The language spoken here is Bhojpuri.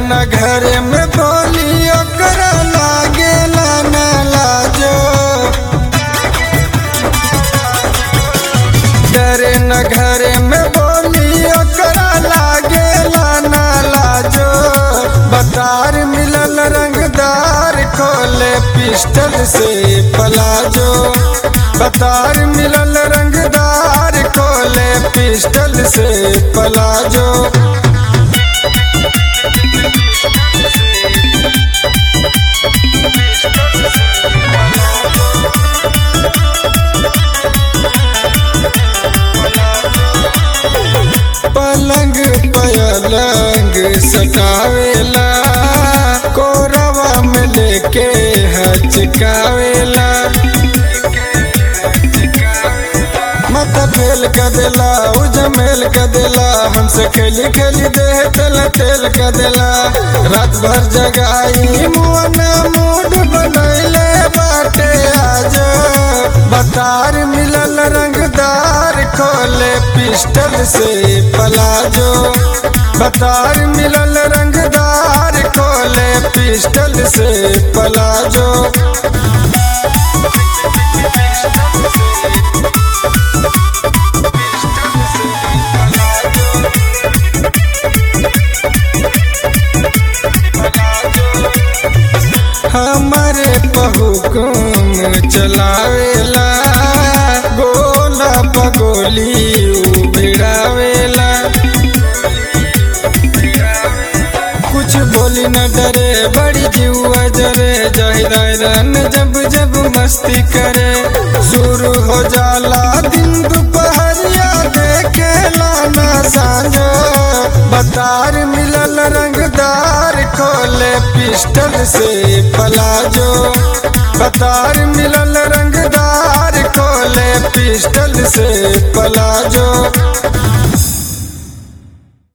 न घर में बोली ओकरा लागेला न लाजो डरे न घर में बोली ओकरा लागेला न लाजो बतार मिलल रंगदार खोले पिस्टल से पलाजो बतार मिलल रंगदार खोले पिस्टल से पलाजो पलंग पलंग सटावेला कोरवा में लेके हचकावेला मत फेल कर देला उजमेल कर देला हमसे खेली खेली दे तेल तेल कर देला रात भर जगाई मुआना मूड बनैले बाटे आज बतार मिलल रंगदार खोले पिस्टल से पलाजो बतार मिलल रंगदार खोले पिस्टल से पलाजो हमारे बहुकुम चलावेला गोला बगोली भिड़ावेला कुछ बोली न डरे बड़ी जुआ जरे जाहिरन जब जब मस्ती करे शुरू हो जाला दिन दोपहरिया देखे लाना सांझो बतार मिलल रंगदार खोले पिस्टल से पलाजो बतार मिलल रंगदार खोले पिस्टल से पलाजो